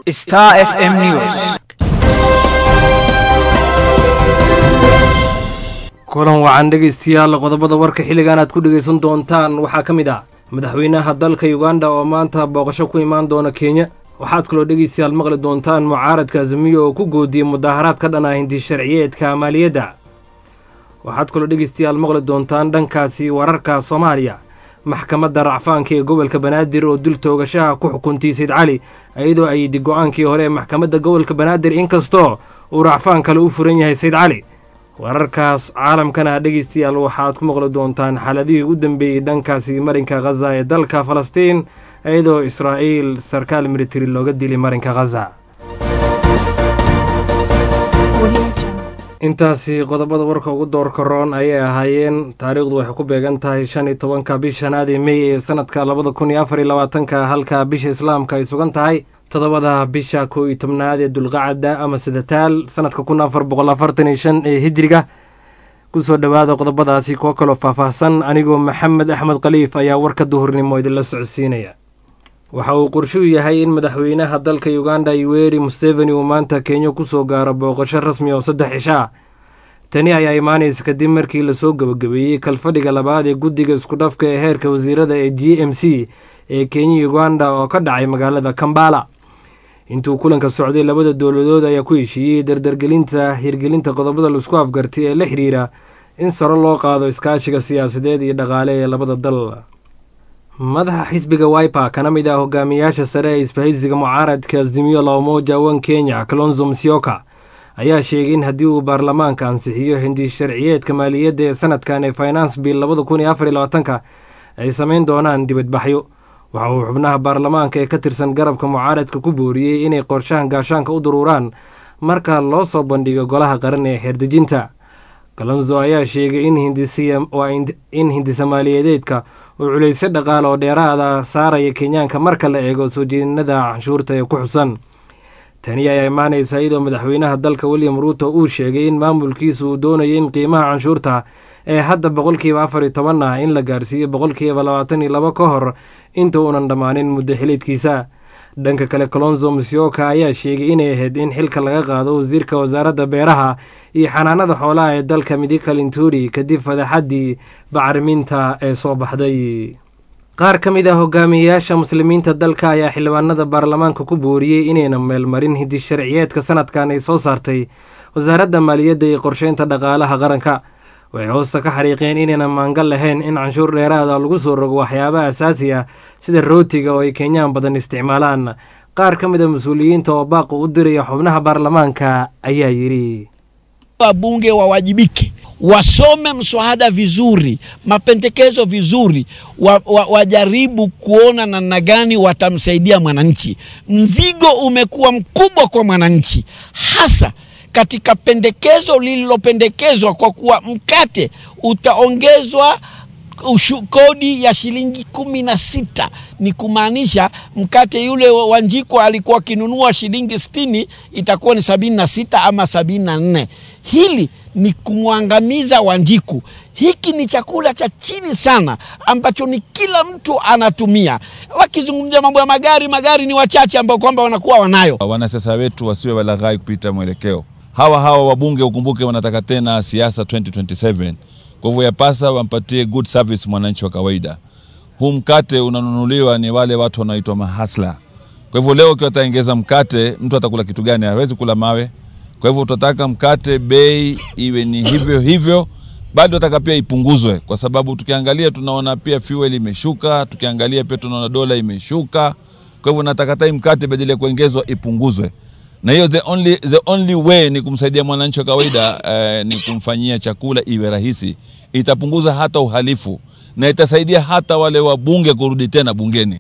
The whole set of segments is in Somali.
Star FM News. kulan wacan dhegaystayaal qodobada warka xilligan aad ku dhegaysan doontaan waxaa ka mid ah madaxweynaha dalka uganda oo maanta booqasho ku imaan doona kenya waxaad kaloo dhegaystayaal maqli doontaan mucaaradka azamiyo oo ku goodiyey mudaharaad ka dhan ah hindi sharciyeedka maaliyadda waxaad kaloo dhegaystayaal maqli doontaan dhankaasi wararka soomaaliya maxkamadda racfaanka ee gobolka banaadir oo dul toogashaha ku xukuntay sayd cali iyadoo ayidi go-aankii hore ee maxkamadda gobolka banaadir inkastoo uu racfaan kale u furan yahay sayd cali wararkaas caalamkana dhegaystayaal waxaad ku maqli doontaan xaaladihii u dambeeyey dhankaasi marinka khaza ee dalka falastiin iyadoo israa'iil sarkaal militari looga dilay marinka khaza intaasi qodobada warka ugu doorka roon ayay ahaayeen taariikhdu waxay ku beegan tahay shan iyo tobanka bisha shanaad ee mey ee sanadka labada kun iyo afar iyo labaatanka halka bisha islaamka ay sugan tahay toddobada bisha kow iyo tobnaad ee dulqacada ama sidataal sanadka kun afar boqol afartan iyo shan ee hijiriga kusoo dhowaada qodobadaasi kuwo kaloo faahfaahsan anigoo maxamed axmed khaliif ayaa warka duhurnimo idinla socodsiinaya waxa uu qorshuu yahay in madaxweynaha dalka uganda yuweri museveni uu maanta kenya kusoo gaaro booqasho rasmi oo saddex cisho ah tani ayaa imaanaysa kadib markii lasoo gebagabeeyey kalfadhiga labaad ee guddiga iskudhafka ee heerka wasiirada ee g m c ee kenya uganda oo ka dhacay magaalada kambala intuu kulanka socday labada dowladood ayaa ku heshiiyey dardargelinta hirgelinta qodobada laisku afgartay ee la xiriira in saro loo qaado iskaashiga siyaasadeed iyo dhaqaale ee labada dal madaxa xisbiga wiper kana mid ah hogaamiyaasha sare ee isbahaysiga mucaaradka azimiyo la umoja wan kenya kalonzo musyoka ayaa sheegay in haddii uu baarlamaanka ansixiyo hindi sharciyeedka maaliyadda ee sanadkan ee finance bill labada kun iyo afar iyo labaatanka ay samayn doonaan dibadbaxyo waxa uu xubnaha baarlamaanka ee ka tirsan garabka mucaaradka ku booriyey inay qorshahan gaashaanka u duruuraan marka loo soo bandhigo golaha qaran ee xeerdejinta kalonzo ayaa sheegay in hindisa maaliyadeedka uu culaysyo dhaqaale oo dheeraada saaraya kenyaanka marka la eego soo jeedinada canshuurta ee ku xusan tani ayaa imaanaysa iyadoo madaxweynaha dalka william ruuto uu sheegay in maamulkiisu uu doonayo in qiimaha canshuurta ee hadda boqolkiiba afar iyo toban ah in la gaarsiiyo boqolkiiba labaatan iyo labo ka hor inta uunan dhammaanin muddo xiliedkiisa dhanka kale colonzo musyoka ayaa sheegay inay ahayd in xilka laga qaado wasiirka wasaaradda beeraha iyo xanaanada xoolaha ee dalka midika linturi kadib fadaxaddii bacriminta ee soo baxday qaar ka mid ah hogaamiyeyaasha muslimiinta dalka ayaa xildhibaanada baarlamaanka ku booriyey inayna meelmarin hindi sharciyeedka sanadkan ay soo saartay wasaaradda maaliyadda iyo qorsheynta dhaqaalaha qaranka waxay hoosta ka xariiqeen inayna maangal lahayn in canshuur dheeraada lagu soo rogo waxyaabaha asaasi ah sida rootiga oo ay kenyaan badan isticmaalaan qaar ka mid a mas-uuliyiinta oo baaqu u diraya xubnaha baarlamaanka ayaa yidhi wabunge wawajibike wasome mswada vizuri, mapendekezo vizuri, wa, wa, wajaribu kuona namna gani watamsaidia mwananchi. Mzigo umekuwa mkubwa kwa mwananchi, hasa katika pendekezo lililopendekezwa kwa kuwa mkate utaongezwa ushu, kodi ya shilingi kumi na sita ni kumaanisha mkate yule wa Njiko alikuwa akinunua shilingi sitini itakuwa ni sabini na sita ama sabini na nne. Hili ni kumwangamiza Wanjiku. Hiki ni chakula cha chini sana ambacho ni kila mtu anatumia. Wakizungumzia mambo ya magari, magari ni wachache ambao kwamba wanakuwa wanayo. Wanasiasa wetu wasiwe walaghai kupita mwelekeo. Hawa hawa wabunge ukumbuke, wanataka tena siasa 2027 kwa hivyo yapasa wampatie good service mwananchi wa kawaida. Huu mkate unanunuliwa ni wale watu wanaoitwa mahasla. Kwa hivyo leo ukiwa ataongeza mkate, mtu atakula kitu gani? Hawezi kula mawe. Kwa hivyo tutataka mkate bei iwe ni hivyo hivyo, bado nataka pia ipunguzwe, kwa sababu tukiangalia tunaona pia fuel imeshuka, tukiangalia pia tunaona dola imeshuka. Kwa hivyo nataka tai mkate badala ya kuongezwa ipunguzwe na hiyo the only, the only way ni kumsaidia mwananchi wa kawaida eh, ni kumfanyia chakula iwe rahisi. Itapunguza hata uhalifu na itasaidia hata wale wabunge kurudi tena bungeni.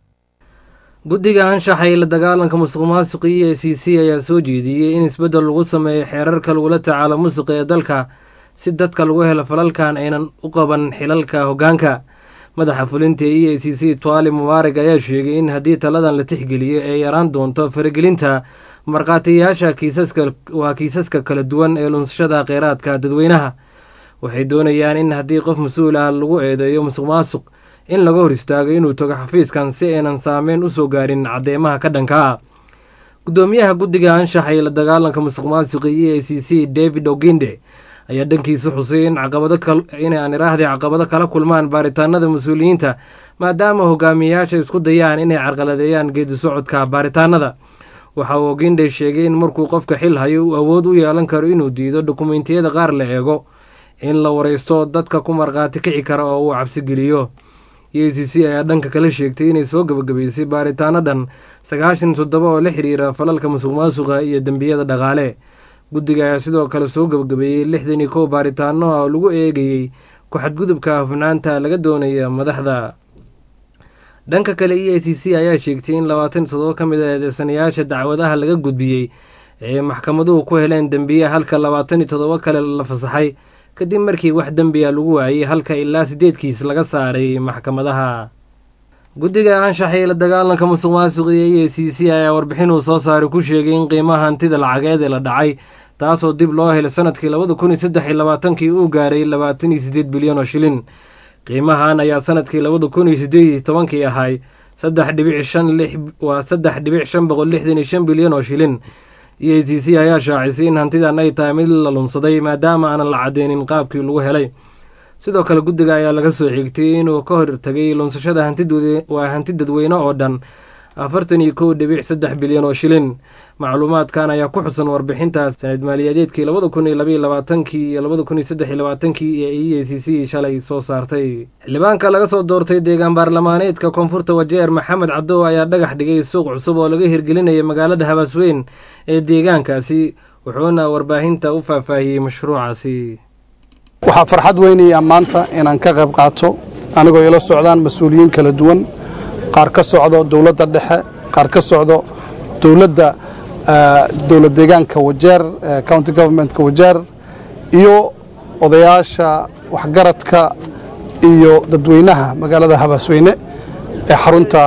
guddiga anshaxa ee la dagaalanka musuq maasuqa e c c ayaa soo jeediyey in isbeddel lagu sameeyo xeerarka lagula tacaalo musuqa ee dalka si dadka lagu helo falalkan aynan u qaban xilalka hoggaanka madaxa fulinta e a c c twali mubaarig ayaa sheegay in haddii taladan la tixgeliyo ay yaraan doonto faragelinta markhaatiyayaasha kiisaska waa kiisaska kala duwan ee lunsashada kheyraadka dadweynaha waxay doonayaan in haddii qof mas-uul ah lagu eedeeyo musuq maasuq in laga hor istaago inuu tago xafiiskan si aynan saameyn u soo gaarin cadeymaha ka dhanka ah gudoomiyaha guddiga anshaxa iyo la dagaalanka musuq maasuqa e a c c david oginde ayaa dhankiisa xusay in caqabadin aan iraahday caqabado kala kulmaan baaritaanada mas-uuliyiinta maadaama hogaamiyeyaasha isku dayaan inay carqaladeeyaan geedi socodka baaritaanada waxa uu oginde sheegay in markuu qofka xil hayo uu awood u yeelan karo inuu diido dokumentiyada qaar la eego in la wareysto dadka ku markhaati kici kara oo uu cabsigeliyo e a c c ayaa dhanka kala sheegtay inay soo gabagabaysay baaritaano dhan sagaashan toddoba oo la xiriira falalka musuq maasuqa iyo dembiyada dhaqaale guddiga ayaa sidoo kale soo gabagabeeyey lixdan iyo kow baaritaano oo lagu eegayey ku-xadgudubka hufnaanta laga doonaya madaxda dhanka kale e a c c ayaa sheegtay in labaatan toddoba ka mid a eedeysanayaasha dacwadaha laga gudbiyey ee maxkamaduhu ku heleen dembiye halka labaatan iyo toddoba kale la fasaxay kadib markii wax dembiya lagu waayey halka ilaa sideedkiis laga saaray maxkamadaha guddiga anshaxa ee la dagaalanka musuq maasuqa iyo e a c c ayaa warbixin uu soo saaray ku sheegay in qiimaha hantida lacageed ee la dhacay taasoo dib loo helay sanadkii labada kun iyo saddex iyo labaatankii uu gaaray labaatan iyo sideed bilyan oo shilin qiimahan ayaa sanadkii labada kun iyo sideed iyo tobankii ahay saddex dhibic shan lix waa saddex dhibic shan boqol lixdan iyo shan bilyan oo shilin e a c c ayaa shaacisay in hantidan ay tahay mid la lunsaday maadaama aanan la cadeynin qaabkii lagu helay sidoo kale guddiga ayaa laga soo xigtay inuu ka hortagay lunsashada waa hanti dadweyne oo dhan afartan iyo kow dhibic saddex bilyan oo shilin macluumaadkan ayaa ku xusan warbixintaas sanad maaliyadeedkii labada kun iyo labaiyo labaatankii iyo labada kun iyo saddex iyo labaatankii ee e a c c shalay soo saartay xildhibaanka laga soo doortay deegaan baarlamaaneedka koonfurta wajeer maxamed cadow ayaa dhagax dhigay suuq cusub oo laga hirgelinaya magaalada habaasweyn ee deegaankaasi wuxuuna warbaahinta u faahfaahiyey mashruucaasi waxaa farxad weynaya maanta inaan ka qayb qaato anigoo ila socdaan mas-uuliyiin kala duwan qaar ka socdo dowladda dhexe qaar ka socdo dowladda dowlad deegaanka wajeer county governmentka wajeer iyo odayaasha waxgaradka iyo dadweynaha magaalada habaasweyne ee xarunta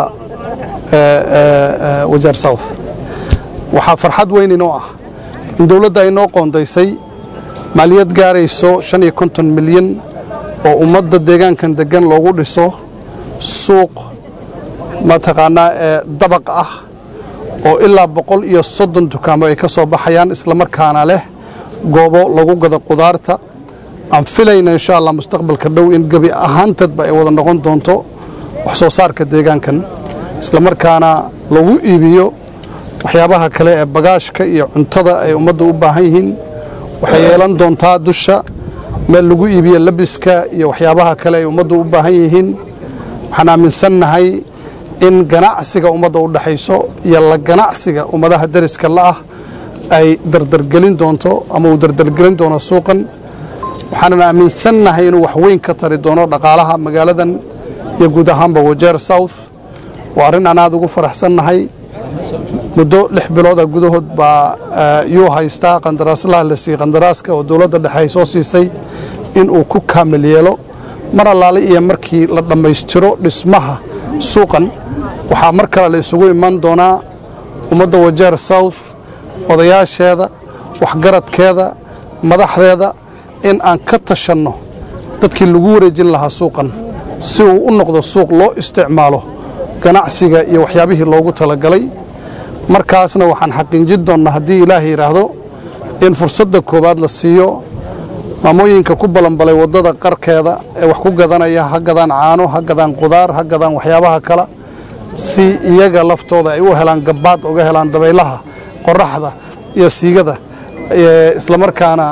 wajeer south waxaa farxad weyn inoo ah in dowladda ay noo qoondaysay maaliyad gaarayso shan iyo konton milyan oo ummadda deegaankan deggan loogu dhiso suuq mataqaanaa ee dabaq ah oo ilaa boqol iyo soddon dukaamo ay ka soo baxayaan islamarkaana leh goobo lagu gado qudaarta aan filayna insha allah mustaqbalka dhow in gebi ahaantadba ay wada noqon doonto wax soo saarka deegaankan islamarkaana lagu iibiyo waxyaabaha kale ee bagaashka iyo cuntada ay ummaddu u baahan yihiin waxay yeelan doontaa dusha meel lagu iibiyo labiska iyo waxyaabaha kale ay ummaddu u baahan yihiin waxaan aaminsannahay in ganacsiga ummadda u dhexayso iyo la ganacsiga ummadaha deriska la'ah ay dardargelin doonto ama uu dardargelin doono suuqan waxaanan aaminsannahay inuu wax weyn ka tari doono dhaqaalaha magaaladan iyo guud ahaanba wajeer south waa arrin aan aad ugu faraxsannahay muddo lix bilooda gudahood baa yuu haystaa qandaraaslaha la siiyey qandaraaska oo dowladda dhexe ay soo siisay inuu ku kaamil yeelo mar allaale iyo markii la dhammaystiro dhismaha suuqan waxaa mar kale la isugu iman doonaa ummadda wajeer south odayaasheeda waxgaradkeeda madaxdeeda in aan ka tashanno dadkii lagu wareejin lahaa suuqan si uu u noqdo suuq loo isticmaalo ganacsiga iyo waxyaabihii loogu talagalay markaasna waxaan xaqiijin doonnaa haddii ilaaha yidhaahdo in fursadda koowaad la siiyo maamooyinka ku balanbalay waddada qarkeeda ee wax ku gadanaya ha gadaan caano ha gadaan qudaar ha gadaan waxyaabaha kale si iyaga laftooda ay u helaan gabbaad uga helaan dabaylaha qoraxda iyo siigada islamarkaana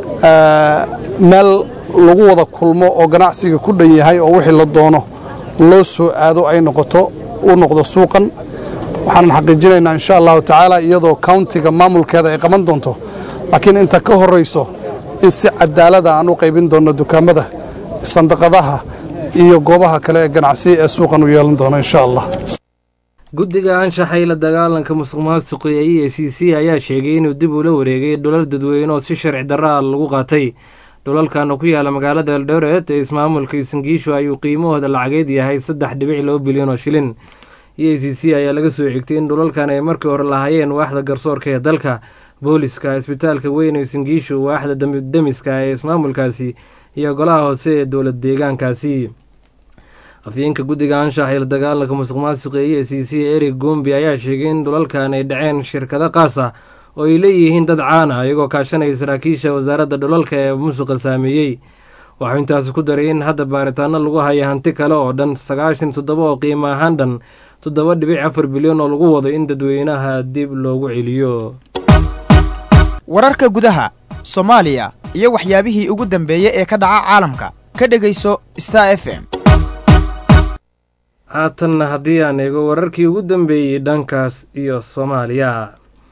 meel lagu wada kulmo oo ganacsiga ku dhan yahay oo wixii la doono loo soo aado ay noqoto u noqdo suuqan waxaanan xaqiijinaynaa insha allahu tacaala iyadoo countiga maamulkeeda ay qaban doonto laakiin inta ka horrayso in si cadaalada aan u qaybin doonno dukaamada sandaqadaha iyo goobaha kale ee ganacsi ee suuqan u yeelan doono insha allah guddiga anshaxay la dagaalanka musuq maasuqa ee e a c c ayaa sheegay inuu dib ula wareegay dholal dadweyne oo si sharci darra ah lagu qaatay dholalkan ku yaala magaalada eldoret ee ismaamulka isangiishu ayuu qiimahooda lacageed yahay saddex dhibic laba bilyan oo shilin e a c c ayaa laga soo xigtay in dhulalkan ay markii hore lahaayeen waaxda garsoorka ee dalka booliska isbitaalka weyn ee isangiishu waaxda demiska ee ismaamulkaasi iyo golaha hoose ee dowlad deegaankaasi afyeenka guddiga anshaxa ila dagaalanka musuq maasuqa e e c c eric gombi ayaa sheegay in dhulalkan ay dhaceen shirkado qaas ah oo ay leeyihiin dad caan ah iyagoo kaashanaya saraakiisha wasaaradda dhulalka ee musuqa saameeyey waxuu intaasi ku daray in hadda baaritaano lagu haya hanti kale oo dhan sagaashan toddoba oo qiimo ahaan dhan toddoba dhibic afar bilyan oo lagu wado in dadweynaha dib loogu celiyo wararka gudaha soomaaliya iyo waxyaabihii ugu dambeeyey ee ka dhaca caalamka ka dhegayso star f m haatanna haddii aan eego wararkii ugu dambeeyey dhankaas iyo soomaaliya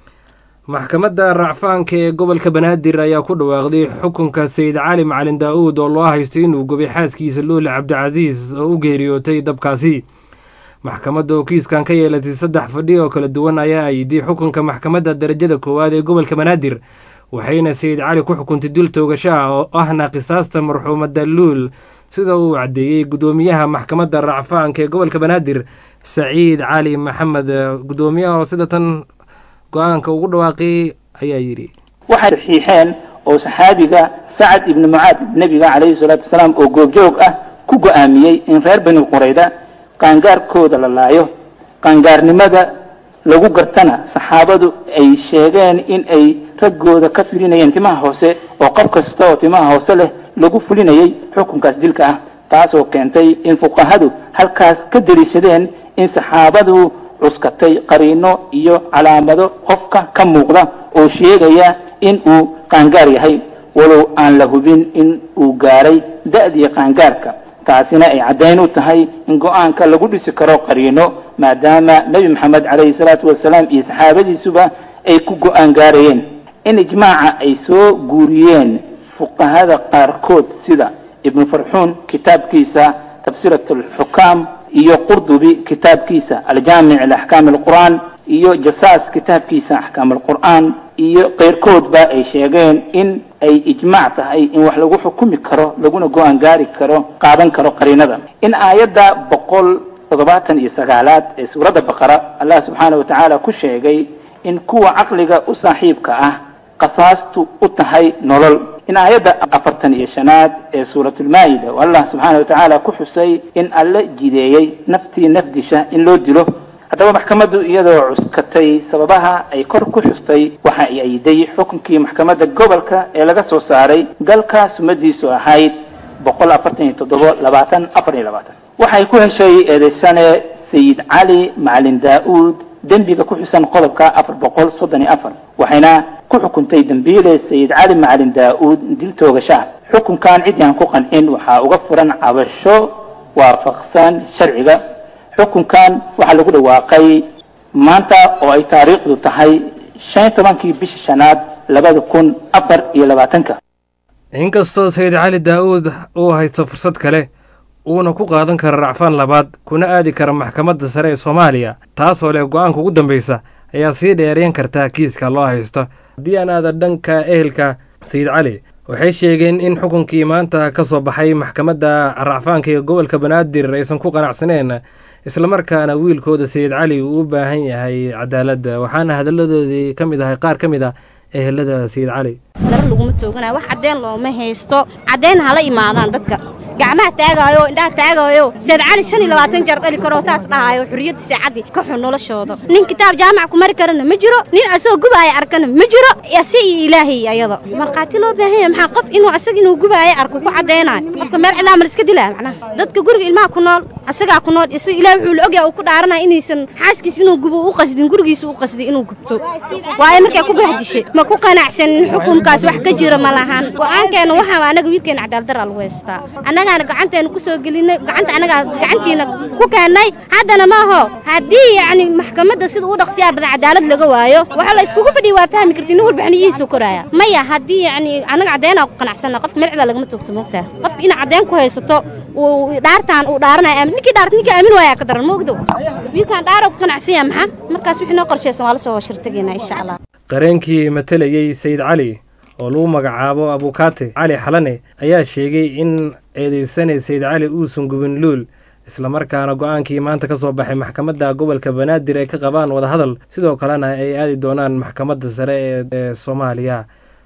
maxkamadda racfaanka ee gobolka banaadir ayaa ku dhawaaqday xukunka sayid cali macalin daa-uud oo loo haystay inuu gubay xaaskiisa luuli cabdicasiis oo u geeriyootay dabkaasi maxkamadda oo kiiskan ka yeelatay saddex fadhi oo kala duwan ayaa ayday xukunka maxkamadda darajada koowaad ee gobolka banaadir waxayna sayid cali ku xukuntay dil toogasho ah oo ahna qisaasta marxuumadda luul sida uu caddeeyey guddoomiyaha maxkamadda racfaanka ee gobolka banaadir saciid cali maxamed guddoomiyaha oo sida tan go-aanka ugu dhawaaqay ayaa yidhi waxay saxiixeen oo saxaabiga sacad ibni mucaad nebiga calayhi salaatu wasalaam oo goobjoog ah ku go-aamiyey in reer bani qurayda qaangaarkooda la laayo qaangaarnimada lagu gartana saxaabadu ay sheegeen in ay raggooda ka filinayeen timaha hoose oo qof kasta oo timaha hoose leh lagu fulinayay xukunkaas dilka ah taasoo keentay in fuqahadu halkaas ka deliishadeen in saxaabadu cuskatay qariino iyo calaamado qofka ka muuqda oo sheegaya in uu qaangaar yahay walow aan la hubin in uu gaaray da-dii qaangaarka taasina ay caddayn u tahay in go-aanka lagu dhisi karo qariino maadaama nebi maxamed calayhi salaatu wasalaam iyo saxaabadiisuba ay ku go-aan gaarayeen in ijmaaca ay soo guuriyeen fuqahada qaarkood sida ibnu farxuun kitaabkiisa tafsirat alxukaam iyo qurdubi kitaabkiisa aljaamic liaxkaam alqur'aan iyo jasaas kitaabkiisa axkaam alqur'aan iyo keyrkoodba ay sheegeen in ay ijmaac tahay in wax lagu xukumi karo laguna go-aan gaari karo qaadan karo qariinada in aayadda boqol toddobaatan iyo sagaalaad ee suuradda baqara allah subxaana wa tacaala ku sheegay in kuwa caqliga u saaxiibka ah qasaastu u tahay nolol in aayadda afartan iyo shanaad ee suuratulmaa'ida oo allah subxaana wa tacaala ku xusay in alle jideeyey naftii nafdisha in loo dilo haddaba maxkamaddu iyadoo cuskatay sababaha ay kor ku xustay waxa ay ayiday xukunkii maxkamadda gobolka ee laga soo saaray galka sumadiisu ahayd boqol afartan iyo toddobo labaatan afar iyo labaatan waxay ku heshay eedeysane sayid cali macalin daa-uud dembiga ku xusan qodobka afar boqol soddon iyo afar waxayna ku xukuntay dembiile sayid cali macalin daa-uud dil toogashaa xukunkan ciddii aan ku qancin waxaa uga furan cabasho waafaqsan sharciga xukunkan waxaa lagu dhawaaqay maanta oo ay taariikhdu tahay shan iyo tobankii bisha shanaad labada kun afar iyo labaatanka inkastoo sayid cali daa-uud uu haysto fursad kale uuna ku qaadan karo racfaan labaad kuna aadi kara maxkamadda sare ee soomaaliya taasoo leh go-aanka ugu dambeysa ayaa sii dheeryan kartaa kiiska loo haysto haddii aan aada dhanka ehelka sayid cali waxay sheegeen in xukunkii maanta ka soo baxay maxkamadda racfaanka ee gobolka banaadir aysan ku qanacsaneen islamarkaana wiilkooda sayid cali uu u baahan yahay cadaaladda waxaana hadalladoodii ka mid ahay qaar ka mid ah ehelada sayid cali dara laguma tooganayo wax caddeen looma haysto caddayn hala imaadaan dadka gacmaha taagaayo indhaha taagaayo sayid cali shan iyo labaatan jeer dhali karoo saas dhahaayo xurriyadda saacaddi ka xun noloshooda nin kitaab jaamac ku mari karana ma jiro nin asagoo gubaaya arkana ma jiro si iyo ilaahay ayada markhaati loo baahan yahay maxaa qof inuu asaga inuu gubaaya arko ku caddaynayo qofka meel cidlaa ma iska dilaa macnaha dadka guriga ilmaha ku nool asagaa ku nool isaga ilaah wuxuu la ogyahay uu ku dhaaranaya inaysan xaaskiis inuu gubo u qasdin gurigiisa u qasdi inuu gubto waayo markay ku bahdishay ma ku qanacsanin xukunkaas wax ka jira ma lahan go-aankeena waxaa anaga wiilkeena cadaaladdaraa lagu haystaa annagaana gacanteena ku soo gelinay gacanta annagaa gacantiina ku keennay haddana maaho haddii yacni maxkamadda sida u dhaqsiyaa badan cadaalad laga waayo waxa la iskugu fadhiya waa fahmi karti nin warbixiniyihiisa koraya maya haddii yacni annaga caddeynaa ku qanacsana qofka meel cida lagama toogto moogtaa qofka inaad caddeyn ku haysato uu dhaartaan uu dhaaranaya ninkii dhaart ninkii aamin waayaa ka daran moogdo wiilkaan dhaara ku qanacsan yaha maxaa markaas wixii noo qorshaysan waa la soo shirtagayna insha allah qareenkii matalayey sayid cali oo lagu magacaabo abukaate cali xalane ayaa sheegay in eedeysane sayid cali uusan gubin luul islamarkaana go-aankii maanta ka soo baxay maxkamadda gobolka banaadir ay ka qabaan wadahadal sidoo kalena ay aadi doonaan maxkamadda sare ee soomaaliya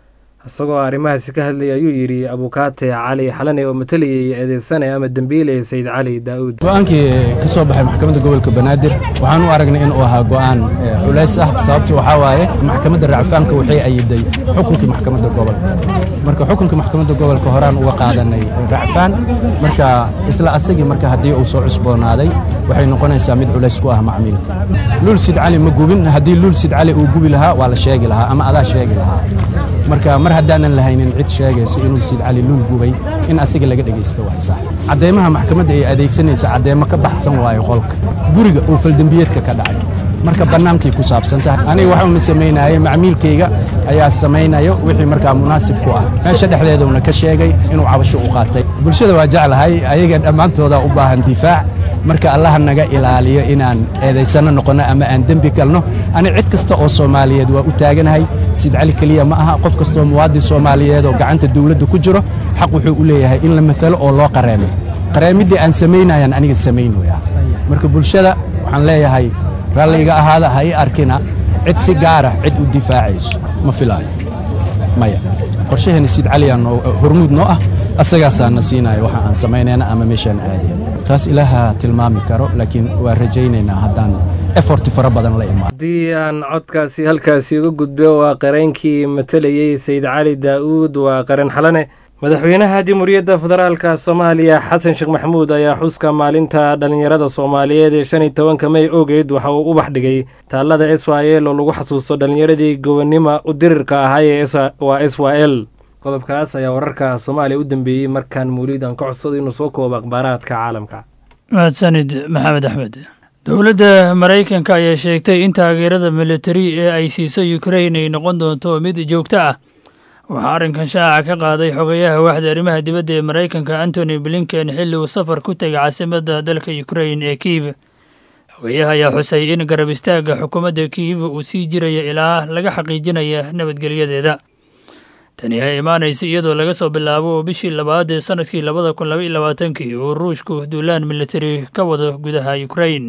isagoo arrimahaasi ka hadlayay ayuu yidhi abukaate cali xalane oo matalayay eedeysane ama dembiile sayid cali daa'uud go-aankii ka soo baxay maxkamadda gobolka banaadir waxaan u aragnay inuu ahaa go'aan culays ah sababtu waxaa waaye maxkamadda racfaanka waxay ayiday xukunkii maxkamadda gobolka marka xukunkii maxkamadda gobolka horaan uga qaadanay racfaan marka isla asagii marka haddii uu soo cusboonaaday waxay noqonaysaa mid culays ku ah macmiilka luul sid cali ma gubin haddii luul sid cali uu gubi lahaa waa la sheegi lahaa ama adaa sheegi lahaa marka mar haddaanan lahaynin cid sheegaysa inuu sid cali luul gubay in asiga laga dhegaysto waa sax cadeymaha maxkamadda ay adeegsanaysa cadeymo ka baxsan waayo qolka guriga uu faldembiyeedka ka dhacay marka bannaankay ku saabsantahay aniga waxa uma samaynaayay macmiilkayga ayaa samaynayo wixii markaa munaasib ku ah meesha dhexdeeduna ka sheegay inuu cabasho u qaatay bulshada waa jeclahay ayaga dhammaantooda u baahan difaac marka allaha naga ilaaliyo inaan eedaysano noqonno ama aan dembi galno ani cid kasta oo soomaaliyeed waa u taaganahay sid cali keliya ma aha qof kastoo muwaadin soomaaliyeed oo gacanta dawladda ku jiro xaq wuxuu u leeyahay in la matalo oo loo qareemo qareemiddii aan samaynayaan aniga samaynaya marka bulshada waxaan leeyahay ralliga ahaada ha ii arkina cid si gaara cid u difaacayso ma filaayo maya qorshaheena sid caliyaa noo hormuud noo ah asagaasaa na siinaya waxa aan samaynayna ama meeshaan aadeen taas ilaaha tilmaami karo laakiin waa rajaynaynaa haddaan efort fara badan la imaado haddii aan codkaasi halkaasi uga gudbo waa qareenkii matalayey sayid cali daa'uud waa qareen xalane madaxweynaha jamhuuriyadda federaalka soomaaliya xasan sheekh maxamuud ayaa xuska maalinta dhallinyarada soomaaliyeed ee shan iyo tobanka may ogeyd waxa uu u baxdhigay taallada s y l oo lagu xasuusto dhallinyaradii gobonnimo u dirirka ahaa ee waa s y l qodobkaas ayaa wararka soomaaliya u dambeeyey markaan mawliid aan ka codsado inuu soo koobo akhbaaraadka caalamka mahadsanid maxamed axmed dowladda maraykanka ayaa sheegtay in taageerada militari ee ay siiso ukrain ay noqon doonto mid joogto ah waxaa arrinkan shaaca ka qaaday xogayaha waaxda arrimaha dibadda ee maraykanka antony blinken xilli uu safar ku tegay caasimadda dalka ukrain ee kiiv xogayaha ayaa xusay in garab istaagga xukuumadda kiiv uu sii jiraya ilaa laga xaqiijinaya nabadgelyadeeda tani ay imaanaysa iyadoo laga soo bilaabo bishii labaad ee sanadkii labada kun laba iyo labaatankii uu ruushku duulaan militari ka wado gudaha ukrain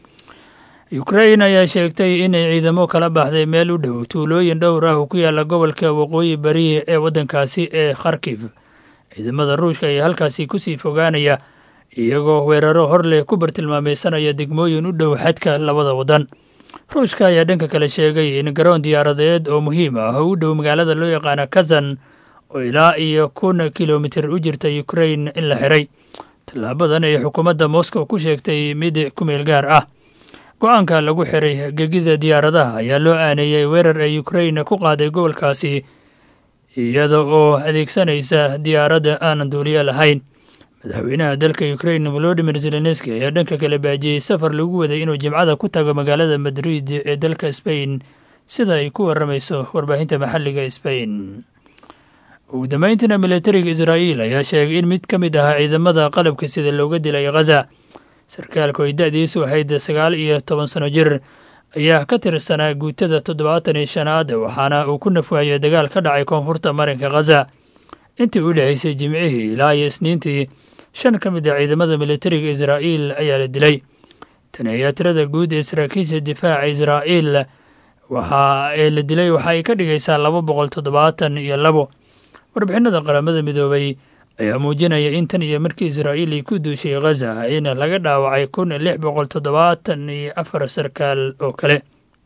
ukrain ayaa sheegtay inay ciidamo kala baxday meel u dhow tuulooyin dhowr ah oo ku yaalla gobolka waqooyi bari ee waddankaasi ee kharkif ciidamada ruushka ayaa halkaasi kusii fogaanaya iyagoo weeraro hor leh ku bartilmaameysanaya degmooyin u dhow xadka labada waddan ruushka ayaa dhanka kale sheegay in garoon diyaaradeed oo muhiim ah oo u dhow magaalada loo yaqaana kazan oo ilaa iyo kun kilomitir u jirta ukrain in la xiray tallaabadan ay xukuumadda moscow ku sheegtay mid ku meel gaar ah go-aanka lagu xiray gegida diyaaradaha ayaa loo aaneeyey weerar ay ukrain ku qaaday gobolkaasi iyada oo adeegsanaysa diyaaradda aanan duuliyo lahayn madaxweynaha dalka ukrain volodimir zelenski ayaa dhanka kale baajiyey safar lagu waday inuu jimcada ku tago magaalada madrid ee dalka sbain sida ay ku waramayso warbaahinta maxalliga sbain ugu dambeyntiina militariga israa'iil ayaa sheegay in mid ka mid ahaa ciidamada qalabka sida looga dilay khaza sarkaalku ay da-diisu ahayd sagaal iyo toban sano jir ayaa ka tirsanaa guutada toddobaatan iyo shanaad waxaana uu ku nafwaayay dagaal ka dhacay koonfurta marinka khaza intii u dhexaysay jimcihii ilaa iyo isniintii shan ka mid ah ciidamada militariga israa'iil ayaa la dilay tani ayaa tirada guud ee saraakiisha difaaca israa'iil waxa ee la dilay waxa ay ka dhigaysaa laba boqol toddobaatan iyo labo warbixinada qaramada midoobay ayaa muujinaya in tan iyo markii israa'iil ay ku duushay khaza in laga dhaawacay kun lix boqol toddobaatan iyo afar sarkaal oo kale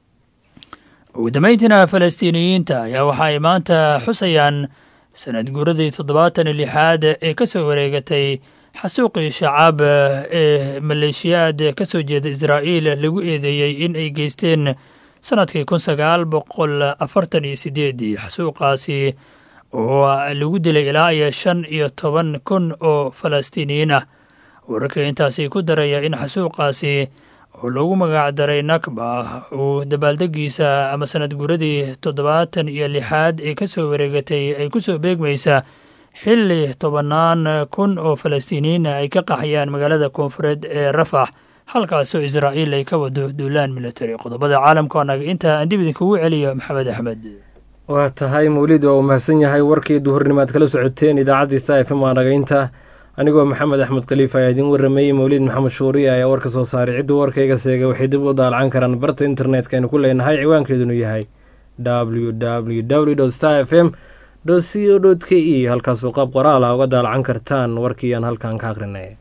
ugu dambeyntiina falastiiniyiinta ayaa waxa ay maanta xusayaan sanad guuradii toddobaatan iyo lixaad ee ka soo wareegatay xasuuqii shacaab ee maleeshiyaad ka soo jeeda israa'iil lagu eedeeyey in ay geysteen sanadkii kun sagaal boqol afartan iyo sideedii xasuuqaasi oo lagu dilay ilaa iyo shan iyo toban kun oo falastiiniyiin ah wararka intaasi ku daraya in xasuuqaasi oo lagu magac daray nakba uu dabaaldegiisa ama sanad guuradii toddobaatan iyo lixaad ee ka soo wareegatay ay ku soo beegmaysa xilli tobannaan kun oo falastiiniyiina ay ka qaxayaan magaalada koonfureed ee rafax halkaasoo israa'iil ay ka wado duulaan militari qodobada caalamka oo naga intaa aan dib idinkugu celiyo maxamed axmed waa tahay mawlid waa uu mahadsan yahay warkii duhurnimaad kala socoteen idaacaddiisa f m waa nagaynta anigoo maxamed axmed khaliif ayaa idiin warramayey mawlid maxamed shuuriye ayaa warka soo saaray cidduu warkayga seegay waxay dib u daalacan karaan barta internetka aynu ku leenahay ciwaankeedunu yahay w w w star f m dhoco dot k e halkaasoo qaab qoraal ah uga daalacan kartaan warkii aan halkan ka akhrinay